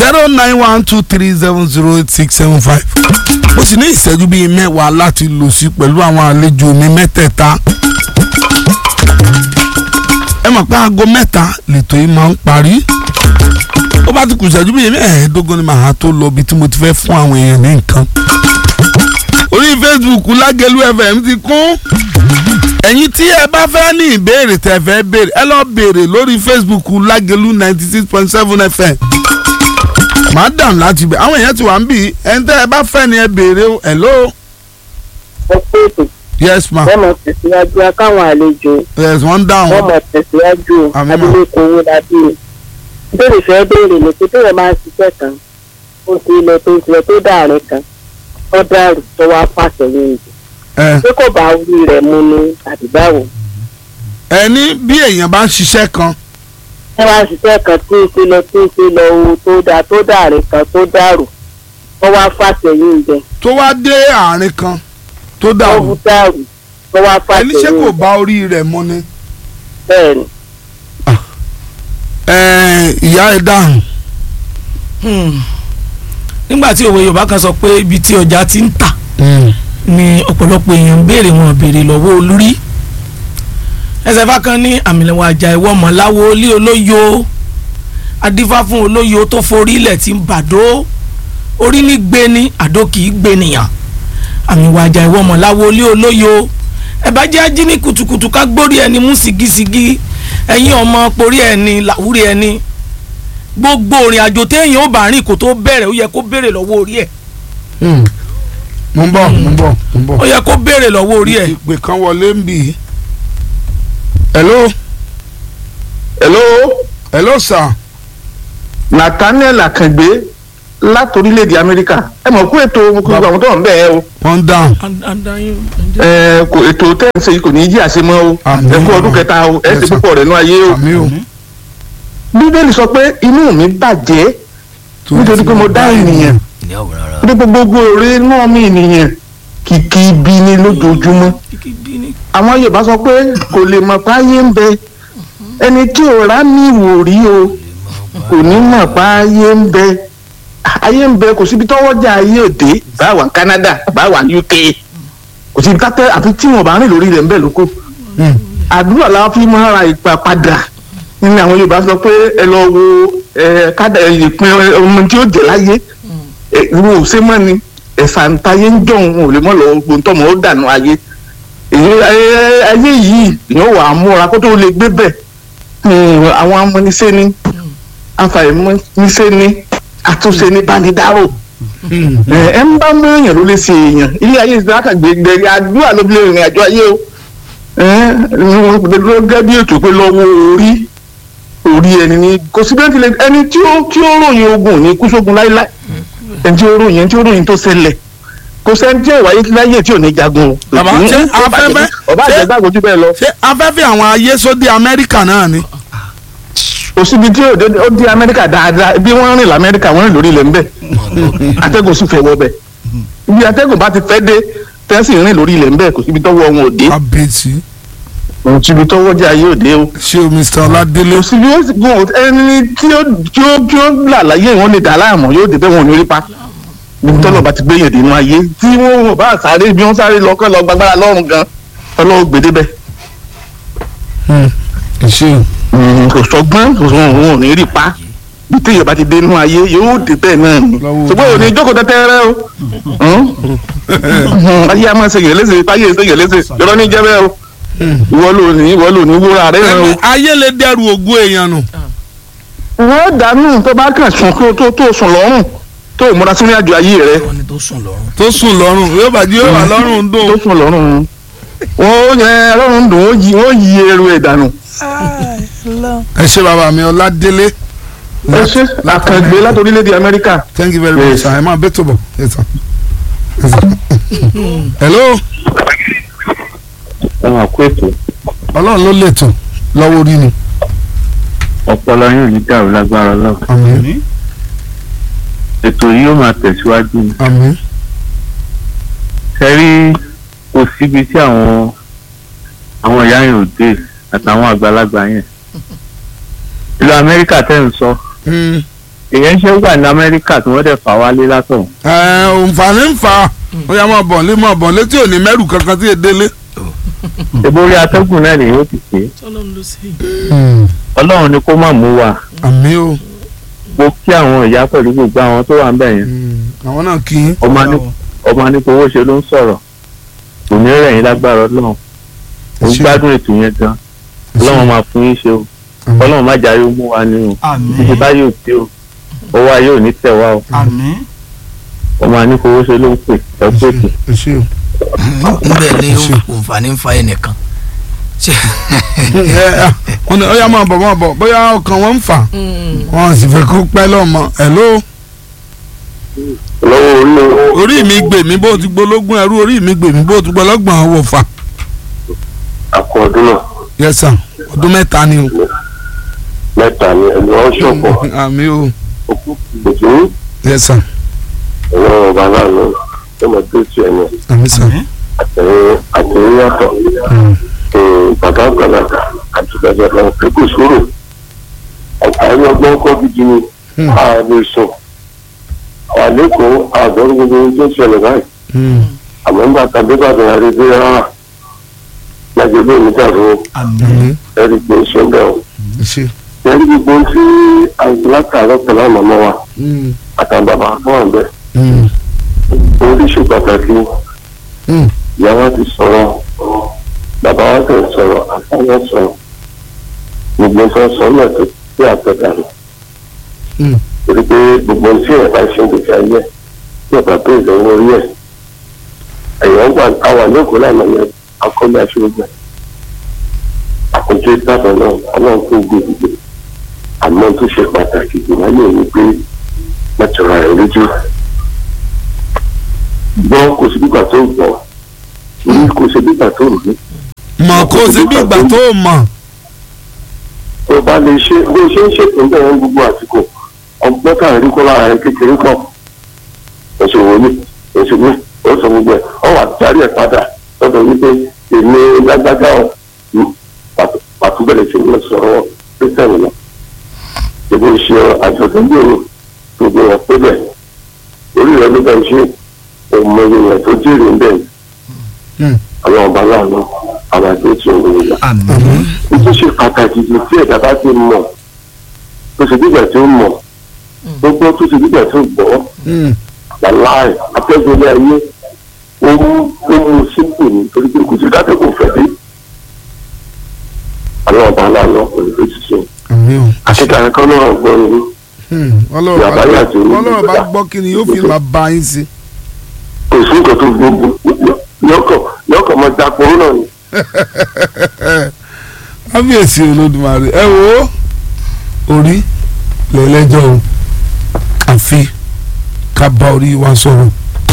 zero nine one two three seven zero eight six seven five mo sì ní ìṣẹ́jú bíi mẹ́wàá láti lò sí pẹ̀lú àwọn àlejò mi mẹ́tẹ̀ẹ̀ta ẹ mọ̀ pé aago mẹ́ta lètò yìí máa ń parí ó bá ti kù ìṣẹ́jú bíi mẹ́ẹ̀ẹ́dógún ni màá tó lọ ibi tí mo ti fẹ́ fún àwọn èèyàn ní nǹkan orí Facebook Lágẹ̀lú FM ti kún ẹ̀yin tí ẹ bá fẹ́ ní ìbéèrè tẹ́ fẹ́ béèrè ẹ lọ béèrè lórí Facebook Lágẹ̀lú ninety six point seven FM madam láti bẹ àwọn èèyàn ti wà ń bì í ẹni tẹ́ ẹ bá fẹ́ ni ẹ béèrè o hello ẹ pé ètò yes ma wọ́n mọ̀ tẹ̀síwájú akáwọn àlejò yes wọ́n wọ́n dáhùn mọ̀ tẹ̀síwájú Àmín mà. abilékọ owó dábí o béèrè fẹ́ béèrè ní pé téèyàn máa ń ṣiṣẹ́ kan ó ti lọ tó ti lọ tó dàrin kan ó dàrú tó wá pàṣẹ yín ìdí ẹ pé kò bá orí rẹ̀ mu ni àbí báwo ẹni bí èèyàn bá ń ṣiṣẹ́ kan ẹ máa ń ṣiṣẹ́ kan tí ń ṣe lọ tí ń ṣe lọ owó tó dà tó dàrin kan tó dàrú ó wá pàṣẹ yín ìdẹ tó wá dé àárín kan tó ó dàrú wú dàrú ó wá pàṣẹ ẹni ṣé yín kò ìdẹ bá orí rẹ̀ mu ni bẹ́ẹ̀ ni ẹ ìyá ẹ dáhùn nígbà tí òwe yorùbá kan sọ pé ibi tí ọjà ti ń tà ni ọ̀pọ̀lọpọ̀ èèyàn ń béèrè wọn béèrè lọ́wọ́ olórí ẹsẹ̀ fákan ní àmìlẹ̀wọ̀n àjà ìwọ mọ̀láwo lé olóyo adífá fún olóyo tó forí ilẹ̀ tí ń bàdó orí ní gbé ní àdó kì í gbé nìyàn àmìwọ̀n àjà ìwọ mọ̀láwo lé olóyo ẹ̀bá jẹ́ ají ní kùtùkùtù ká gbórí ẹni mú sigisigi ẹ̀yin ọmọ porí ẹni làwúrí ẹni gbogbo òrìn àjò téèyàn ó bá rìn kó tó bẹ̀rẹ̀ ó yẹ kó béèrè lọ́wọ́ orí ẹ̀ mo ń bọ̀ mo ń bọ̀ mo ń bọ̀ ó yẹ kó béèrè lọ́wọ́ orí ẹ̀ ìpè kan wọlé ń bì í hello hello hello sir nathaniel akàngbé láti orílẹ̀-èdè amẹ́ríkà ẹ mọ̀ kó ètò gbogbo àwọn tó wà ń bẹ̀ ẹ́ o wọ́n dáhùn ẹ kò ètò tẹ́ǹsì kò ní í jí àṣemọ́ o Àmín. ẹ kú ọdún kẹta o ẹ Yes, ṣe sir. púpọ̀ rẹ̀ nú ayé o àmì o bíbélì sọ pé inú mi bàjẹ́ nítorí pé mo dá ènìyàn nítorí gbogbo èrè inú ọmọ ènìyàn kìkì ibi ni lójoojúmọ́ àwọn yorùbá sọ pé kò lè mọ̀ pé ayé ń bẹ ẹni tí ò rá mi wò rí o kò ní mọ̀ pé ayé ń bẹ ayé ń bẹ kò síbi tọ́wọ́ jà ayé òde bá wà Canada bá wà UK kò síbi kátẹ́ àfi tí wọn bá rìn lórí rẹ̀ ń bẹ̀ lóko àdúrà la fi máa ra ìgbà padà nínú àwọn yorùbá sọ pé ẹ lọ wo ẹ kádà ìpín ọmọ tí ó jẹ láyé ẹ wo ò ṣe mọ́ ni ẹ̀sà ntayé ń jọ̀ òun ò lè mọ́ lọ gbóntọ́mọ ó dànù ayé èyí ayé ayé yìí èèyàn wà á múra kó tó lè gbé bẹ̀ Hmm, àwọn amúnisẹ́ ni afàìmúnisẹ́ ni àtúnṣe ní bánidáró ẹ ẹ ń bá mẹ́rin ló lè ṣe èèyàn ilé ayé ìsìlákà gbẹgbẹ àdúrà ló fi lè rìn àjò ayé o ẹ ẹ wọn gẹ́gẹ́ bí ètò pé lọ́wọ́ orí orí ẹni ni kò sí bẹ́ẹ̀ tilẹ̀ ẹni tí ó tí ó ròyìn ogun ní kú sógun láíláí ẹni tí ó ròyìn ẹni tí ó ròyìn tó ṣẹlẹ̀ kò sẹ́ni tí ìwáyé láyé tí ò ní jagun o. Bàbá, ṣé afẹ́fẹ́- ọba ṣé- àjẹgbàgbọ́ jù bẹ́ẹ̀ lọ ṣé afẹ́fẹ́ àwọn ayé sódì amẹ́ríkà náà ni kò síbi tí ó dé- ó di amẹ́ríkà dáadáa bí wọ́n rìn lamẹ́ríkà wọ́n rìn lórí ilẹ̀ ńbẹ̀ atẹ́gùn sì fẹ́ wọ bẹ̀ ibi atẹ́gùn bá ti fẹ́ dé tẹ́sí rìn lórí ilẹ̀ ńbẹ̀ kò síbi tọ́wọ́ wọn ò dé abẹ́tì kò síbi tọ́wọ́ jẹ́ ayé òde o ṣé o mr ọládélé kò síbi ó sì gùn ẹni tí ó tí ó tí ó là láyé wọn lè dà láàmú yóò dé bẹ́ẹ̀ wọn ò ní rí pa níbi tọ́lọ̀ bá ti gbé yẹn dénú ayé tí wọ́n wọ́n bá sáré bí wọ́n sáré lọ kọ́ lọ gbàgbára lọ́rùn gan ọlọ́wọ́ gbèdébẹ̀ ṣé o kò sọgbọ́n kò sọ òun ò ní rí pa bí téèyàn bá ti dé inú ayé yóò dé bẹ́ẹ̀ náà ni Lọ́wọ́ ṣùgbọ́n òní jókòó tẹ́tẹ́rẹ́ o Hùn? ayé a máa ṣe yẹn léṣe ayé ṣe yẹn léṣe yọrọ ní jẹ́ bẹ́ẹ̀ o ìwọ ló ní ìwọ ló ní wúrà rẹ̀ rẹ̀ o. ayé lè dẹrù ògùn èèyàn nù wọ́n dànù tó bá kàn sùn kó tó tó sùn lọ́rùn tó ìmúra sínú àjò ayé rẹ̀ ọ̀nì tó sùn lọ́rùn. tó sùn lọ́rùn yóò bàjẹ́ yóò wà lọ́rùn ń tó dùn sùn lọ́rùn wọ́n yẹ lọ́rùn dùn ó yí ó yí eru ẹ̀ dànù. ẹ ṣé bàbá mi ọládélé ẹ ṣe àkàngbé láti orílẹ̀-èdè Amẹ́ríkà. thank you very much Yes. sir ẹ máa bẹ́ tó bọ̀ Yes, sir. Yes, sir. hello ẹ máa kó ètò ọlọ́run ló lè tò lọ́wọ́ orí ni ọpọlọ yóò ní dàrú lágbára lọ àmín ètò yìí yóò máa tẹ̀síwájú ni àmín ṣe rí kò síbi tí àwọn àwọn ìyá yẹn ò dé àtàwọn àgbàlagbà yẹn ìlú Amẹ́ríkà tẹ́ ń sọ Mm, èèyàn ṣe wà ní amẹ́ríkà tí wọ́n dẹ̀ fà wálé látọ̀ ẹ òǹfààní ń fa ó yá máa bọ̀ lé máa bọ̀ létí òní mẹ́rù kankan tí èdè lé. ìborí atẹ́gùn náà lèyìn ó ti pè é tọ́lọ́run ló ṣe ọlọ́run ni kó má mú wa àmì o mo kí àwọn ìyá pẹ̀lú gbogbo àwọn tó wà ń bẹ̀ yẹn àwọn náà kì í. ọmọ ní ọmọ ní kò owó ṣe ló ń sọ̀rọ̀ kò ní rẹ̀ yín lágbára ọlọ́run mo Ẹ ṣé. gbádùn ètò yẹn gan ọlọ́run máa fún yín ṣe o Àmín. ọlọ́run má jà yóò mú wa ní o títí àmín báyìí ò tí o owó ayé ò ní tẹ̀ wá o àmín ọmọ ní kò owó ṣe ló ń pè ẹ pé kì ẹ ṣé o. ń bẹ̀ ní Ṣé. òǹfààní ń fa ẹnìkan. ṣe ẹ ẹ wọn ni ó yá máa bọ̀ máa bọ̀ bóyá ọkàn wọn ń fà wọn sì fẹ́ kó pẹ́ lọ́mọ hello lọ́wọ́ orí o orí mi gbè mí bó ti gbólógún ẹrú orí mi gbè mí bó ti gbọlọ́gbọ̀n ọwọ́ fà. àkọ́ ọdún náà yes sir ọdún mẹ́ta ni o. mẹ́ta ni ẹni wọ́n ṣọ̀pọ̀ àmì o òtún yes sir ẹ̀rọ ọba náà lọ ẹ̀mọ̀ tó ti ẹ̀mọ̀ àmì sir. àmín àtẹ̀yìn àtẹ̀yìn yàtọ̀ Mm. bàbá àgbàlagbà àti bàbá àgbàlagbà pé kò sóró àtàrí ọgbọ́n kọ́ gidi ni Hmm. ààrẹ sùn àwọn àlékún àgbọ̀n gbogbo ohun tó ń ṣẹlẹ̀ báyìí Mm. àmọ́ nígbà tàbí bàbá rẹ̀ bí rárá lágbègbè mi dàrú àmín àmì ẹ̀rí pé ṣé ń bẹ̀ ọ́ ẹ ṣé. ẹ̀rí gbogbo ohun tí àgbàlagbà rẹ̀ pẹ̀lú àwọn ọmọ wa Mm. àtàwọn bàbá fún àgbẹ̀ Mm. ohun tí ṣe pàtàkì Mm. ìyá wa ti sọ̀rọ̀ bàbá wa ti sọ̀rọ̀ àtàwọn sọ̀rọ̀ gbogbo nǹkan sọ náà tó tí àtọ̀dà rẹ̀ Mm. torí pé gbogbo ohun tí ẹ̀ka ṣe ń gbèsè ayé ẹ̀ tí ọ̀gá tó ìdánwò orí ẹ̀ ẹ̀yọ́ wà àwọn àlékún lánàá yẹn akọ́lé aṣọ́gbà àkójọ ìtàbọ̀ náà ọlọ́run tó gbé gbogbo àmọ́ tó ṣe pàtàkì jù láyé ní pé mẹ́tọ̀rọ̀ rẹ̀ lójú gbọ́ kò sí gbígbà tó gbọ́ rí kò sí gbígbà tó rí mọ̀ kó o sí bí ìgbà tó o mọ̀. tó bá lè ṣe bó ṣe ń ṣètò bẹ́ẹ̀ ń gbogbo àsìkò ọgbọ́n tá à ń rí kó lára rẹ kékeré pọ̀ oṣù wọlé oṣù mi ó sọ gbogbo ẹ̀ ọ wà darí ẹ̀ padà lọ́dọ̀ wípé èmi lágbájá ọ̀ pàtó bẹ̀rẹ̀ sí ní sọ̀rọ̀ pẹ́sẹ̀rì lọ. ìbò ṣe àjọ̀dún gbòòrò gbogbo wọn pé bẹ́ẹ̀ orí rẹ ló bẹ̀ ṣe òmò èèyàn tó jèrè ń bẹ̀ Mm. àwọn ọba láàánú àwọn àti ètò ìròyìn àmín tó ṣe pàtàkì jù tí ẹ̀dá bá ti mọ̀ tó ṣe dígbà tó mọ̀ gbogbo tó ṣe dígbà tó gbọ́ Mm. wàláì atẹ́gbẹ́lẹ́ ayé ó mú ó mú sípò ní torí pé kò sí dákẹ́ kò fẹ́ dé àwọn ọba aláàánú kò ní fèsì sí àmì o. akẹ́kọ̀ọ́ kan náà gbọ́ ni Mm. ọlọ́run Ìyá bá báyìí àti orí ọlọ́run bá ìgbà. gbọ́ kí ni yóò fi máa bá yín sí. kò sí nǹkan tó gbogbo yọkọ̀ yọkọ̀ mọ́ dapò náà ni kábíyèsí olódùmarè ẹ wo orí lẹ́lẹ́jọ́ o àfi ká bá orí wa sọ̀rọ̀.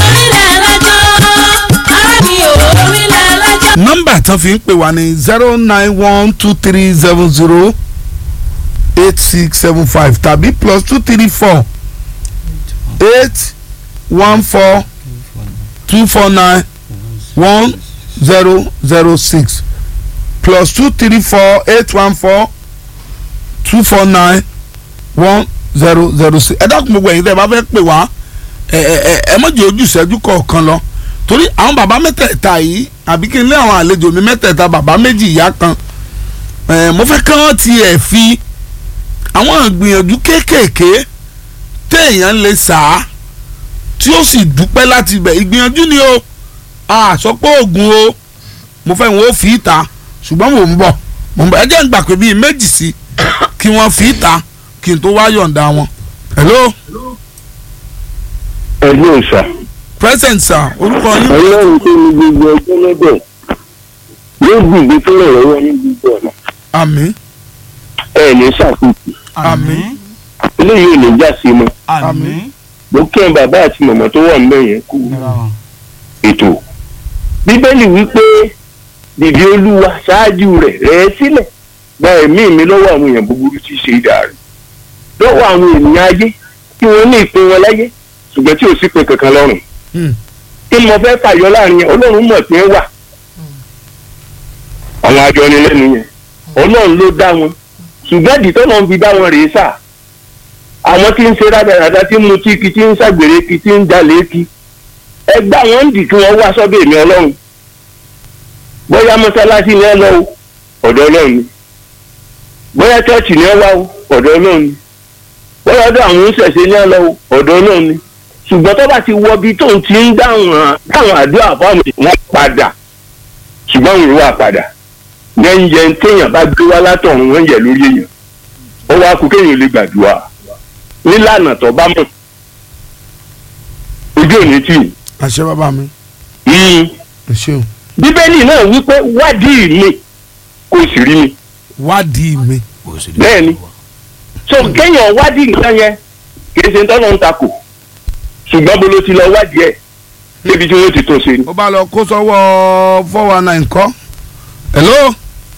nọ́mbà tán fi ń pè wá ní zero nine one two three seven zero eight six seven five tàbí plus two three four eight one four two four nine one zero zero six plus two three four eight one four two four nine one zero zero six ẹ dákun gbogbo ẹ̀yin tẹ́ ẹ bá fẹ́ pè wá ẹ ẹ ẹ ẹ má jẹ́ ojú ìṣẹ́jú kọ̀ọ̀kan lọ torí àwọn bàbá mẹ́tẹ̀ẹ̀ta yìí àbí kí n lé àwọn àlejò mi mẹ́tẹ̀ẹ̀ta bàbá méjì ìyá kan ẹ mo fẹ́ kí wọ́n tiẹ̀ fi àwọn ìgbìyànjú kéékèèké téèyàn lè sà á tí ó sì dúpẹ́ láti bẹ̀ ìgbìyànjú ni o àsọpọ̀ oògùn o mo fẹ́ wọn ó fi ìta ṣùgbọ́n mò ń bọ̀ mò ń bọ̀ ẹ jẹ́ ń gbà pé bíi méjì sí kí wọ́n fi ìta kí n tó wá yọ̀ǹda wọn. hello ẹgbẹ́ òòṣà present sir orúkọ yín. ọlọ́run tó ní gbogbo ọjọ́ lọ́dọ̀ yóò gbìgbé tó rẹ̀ lọ́wọ́ ní gbogbo ọ̀nà àmín ẹ̀ ní ṣàkóso àmín eléyìí ò ní já sí mọ́ àmín mo kí ẹ bàbá àti màmá tó wà níbẹ̀ yẹn kú ètò bíbélì wípé dìde olúwa ṣáájú rẹ̀ rẹ̀ sílẹ̀ gba ẹ̀mí mi lọ́wọ́ àwọn èèyàn búburú tí í ṣe ìdá rẹ̀ lọ́wọ́ àwọn ènìyàn ayé tí wọ́n ní ìpín wọn láyé ṣùgbọ́n tí ò sí pé kankan lọ́rùn Hmm. kí ni mo fẹ́ fàyọ láàrin yẹn ọlọ́run mọ̀ pé wà àwọn àjọnilẹ́nu yẹn ọlọ́run ló dá wọn ṣùgbọ́n ìdí tó náà ń fi dá wọn rèé sà àwọn tí ń ṣe rádaràda tí ń mutí kí tí ń ṣàgbèrè kí tí ń jalè kí ẹgbẹ́ àwọn ń dì kí wọ́n wá sọ́dọ̀ èmi ọlọ́run bóyá mọ́sálásí ni ẹ lọ o ọ̀dọ̀ ọlọ́run ni bóyá chọ́ọ̀chì ni ẹ wá o ọ̀dọ̀ ọlọ́run ni bóyá ọ̀dọ̀ àwọn oníṣẹ̀ṣe ni ẹ lọ o ọ̀dọ̀ ọlọ́run ni ṣùgbọ́n tó bá ti wọ bí tóun ti ń dáhùn táwọn àdúrà fáwọn èèyàn padà ṣùgbọ́n òun wà padà lẹ́yìn yẹn téèyàn bá gbé wá látọ̀run wọ́n yẹ lórí èèyàn ó wá kú kéèyàn lè gbàdúrà nílànà tó bá mọ̀ ojú òní tì í. àṣẹ bàbá mi Mm. ẹ ṣeun bíbélì náà wípé wádìí mi kò sì rí mi wádìí mi bẹ́ẹ̀ ni so kéèyàn wádìí nǹkan yẹn kì í ṣe tọ́lọ́ ń takò ṣùgbọ́n bó ló ti lọ wádìí ẹ̀ débi tí wọ́n ti tó ṣe ni. ó bá lọ kó sọ́wọ́ four one nine kọ́ hello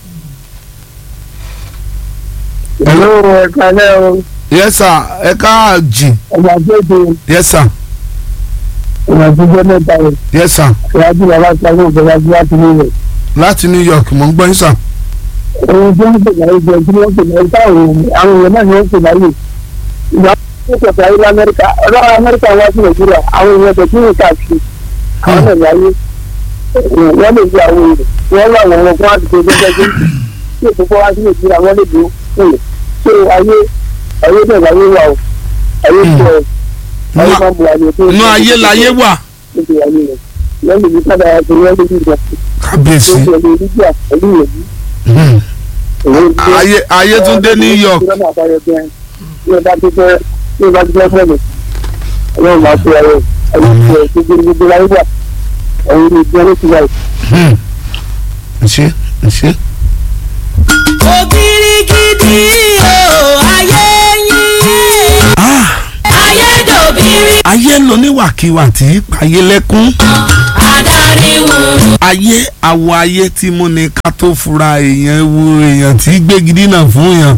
ìlú ẹ̀ka náà o yes sir ẹ káàjì ọmọ àgbẹ̀dẹ yes sir ọmọ àgbẹ̀dẹ mẹ́ta rẹ̀ yes sir ìwádìí bàbá sáré ìjọba tí wọ́n ti ní rẹ̀. láti new york mò ń gbọ́ yín sir ohun tí wọ́n pè láyé jẹ́ tí wọ́n pè láyé táwọn àwọn èèyàn náà ni wọ́n pè láyé. ìgbà tó kẹta ayé lamẹ́ríkà ọlọ́run amẹ́ríkà wá sí nàìjíríà àwọn èèyàn tó tún káàkiri àwọn náà láyé wọ́n lè fi àwọn èèyàn wọ́n lọ àwọn ọmọ fún àdúgbò gbẹgbẹgbẹ tí èkó fọ́ wá sí nàìjíríà wọ́n lè dúró fún ṣé ayé ayé bẹ́ẹ̀ láyé wà o ayé tó ẹ̀ ayé máa ń bu àyè tó inú ayé láyé wà níbi ayé rẹ̀ lẹ́yìn ìlú sábà àti wọ́n lè dìgbà kábíyèsí tó ṣe lè rí jà pẹ̀lú ìròyìn Hmm. ayé ayé tún dé new york Hmm. ẹ ṣe ẹ ṣe. òbírígidì o ayé yín Ah, ayédòbírí ayé ń lọ níwàkiwà tí í payé lẹ́kún adarí wùrù ayé àwọ̀ ayé tí mú ni ká tó fura èèyàn ewu èèyàn tí gbégi dínà fún yàn.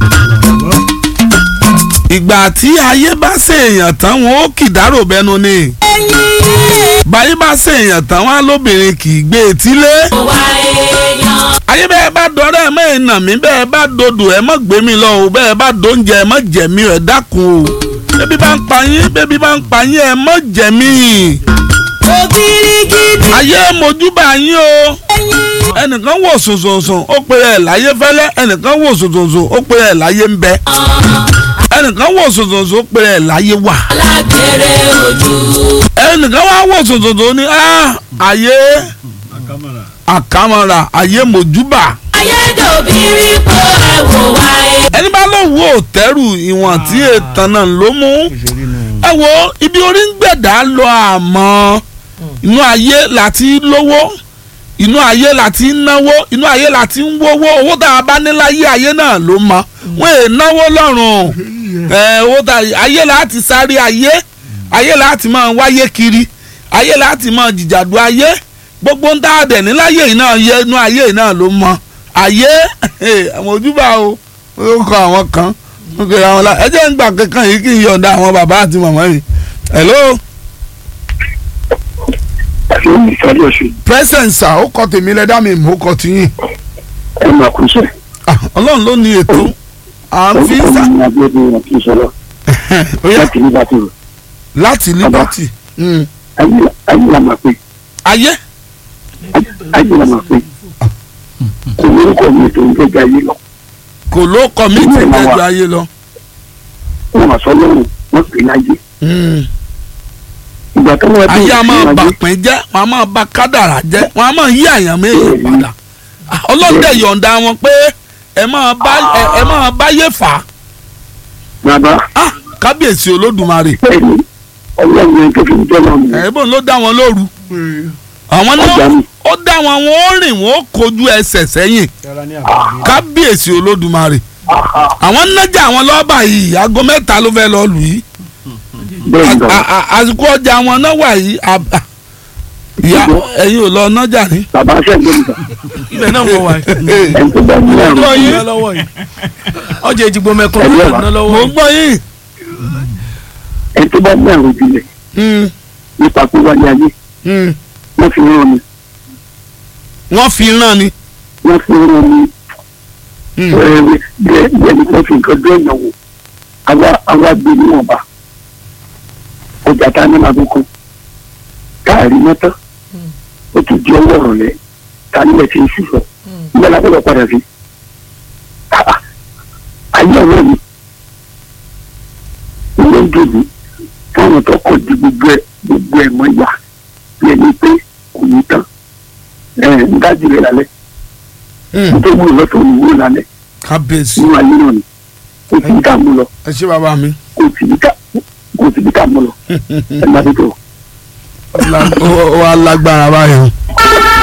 ìgbà tí ayé bá ṣe èèyàn tán wọn ó kìdárò bẹnu ni ẹ̀yìn báyé bá ṣe èèyàn tán wọn á lóbìnrin kì í gbé etílé. wà èèyàn ayé bẹ́ẹ̀ bá dọ́rẹ́ ẹ̀ mọ́ ìnà mi bẹ́ẹ̀ bá dodò ẹ̀ mọ́ gbé mi lọ o bẹ́ẹ̀ bá dóúnjẹ ẹ̀ mọ́ jẹ mí ẹ̀ dákun o bẹ́bí bá ń pa yín bẹ́bí bá ń pa yín ẹ̀ mọ́ jẹ mí òbírígidì ayé mojúbà yín o ẹ̀yìn ẹnìkan wò sòsòsò ó pe ẹ̀ láyé fẹ́lẹ́ ẹnìkan wò sòsòsò ó pe ẹ̀ láyé ń bẹ ẹnìkan wò sòsòsò ó pe ẹ̀ láyé wà alágbèrè ojú ẹnìkan wá wò sòsòsò ní ah ayé àkàmọ́ra ayé mojúbà ayédòbírí kó ẹ̀wò wà èèyàn ẹni bá lóun wò tẹ́rù ìwọ̀n tí ètàn náà ló mú ẹ wo ibi orí ń gbẹ̀dá lọ àmọ́ inú ayé láti lówó inú ayé láti náwó inú ayé láti ń wówó owó tá a bá ní láyé ayé náà ló mọ wọn è náwó lọ́rùn ẹ owó tá ayé láti sáré ayé ayé láti máa wáyé kiri ayé láti máa jìjàdù ayé gbogbo ń tá a dẹ̀ ní láyé yìí náà yẹ inú ayé yìí náà ló mọ ayé àwọn ojúbà o ó kọ àwọn kan ó kọ àwọn la ẹ jẹ́ ń gbà kankan yìí kí n yọ̀ǹda àwọn bàbá àti màmá mi hello ìsọdọ̀ ṣe presence sir ó kọ tèmi lẹ́dá mi mò ń kọ tiyín ẹ máa kú sẹ́. Ah, ọlọ́run ló ní ètò à ń fi ń sà ní agbẹ́bí wọn kì í sọ̀rọ̀ ó yá láti ní bá ti rò láti liberty Mm. ayé la máa pè ayé ayé la máa pè kò lórúkọ mi tó ń gbẹ́jà ayé lọ kò ló kọ mí tí ìgbẹ́jọ ayé lọ wọn wà sọ lọ́rùn wọn pè láyé Mm. ìgbà tó wọn ayé a máa bà pín jẹ́ wọn a máa bà kádàrà jẹ́ wọn a máa yí àyàn méjì padà Ah, ọlọ́run dẹ̀ yọ̀ǹda wọn pé ẹ máa bá ẹ- ẹ máa báyé fà á bàbá Ah, kábíyèsí olódùmarè bẹ́ẹ̀ ni ọlọ́run yẹn tó fi ń jẹ́ lọ́rùn yẹn ẹ̀bùn ló dá wọn lóru àwọn ọjà náà mi ó dá wọn wọn ó rìn wọn ó kojú ẹsẹ̀ sẹ́yìn kábíyèsí olódùmarè àwọn nájà àwọn lọ́ọ́bà yìí aago mẹ́ta ló fẹ́ lọ lù yìí bẹ́ẹ̀ ni A- bàbá a- a- àsìkò ọjà wọn náà wà yìí a- a- ìyá ẹ̀yin ò lọ nájà ní. bàbá sẹ́gbẹ́ mi kà ibẹ̀ náà mo wà yìí. ẹni tó bá ní àrùn gbọ́ yín ná lọ́wọ́ yìí ọjà ìjìgbò mẹ́kún Ẹ̀yẹ́ ló wa. ná lọ́wọ́ mò ń yìí. gbọ́ yín. ẹni tó bá ní àrùn ìjìnlẹ̀ Mm, nípa pé wálé ayé mm. wọ́n fi rán mi wọ́n fi rán ni. wọ́n fi rán mi Mm, ẹ̀ẹ́dẹ̀ bẹ́ẹ̀ ni wọ́n fi nǹkan dún ẹ̀yàn wò àwa àwa gbé níwọ̀nba ọjà tá a ní máa fi kú káàrí mọ́tọ́ ó tún di ọwọ́ ọ̀rọ̀lẹ́ ta nílẹ̀ tí ń sísọ nígbà láti lọ padà sí Ah, ah. ayé ọ̀rọ̀ mi ilé ń dòbí fáwọn tó kọ̀ di gbogbo ẹ̀ gbogbo ẹ̀ mọ́ yá bí ẹni pé kò ní tán ẹ̀ ń dájú rẹ̀ lálẹ́ nítorí wúlò lọ́tọ̀ òun wúlò lálẹ́ kábíyèsí nínú ayé náà ni kò sí ní ká mú lọ ẹ ṣé bàbá mi. kò sí ní ká kò sí ní ká mú lọ ẹ má tó tó. ó wá lágbára báyìí.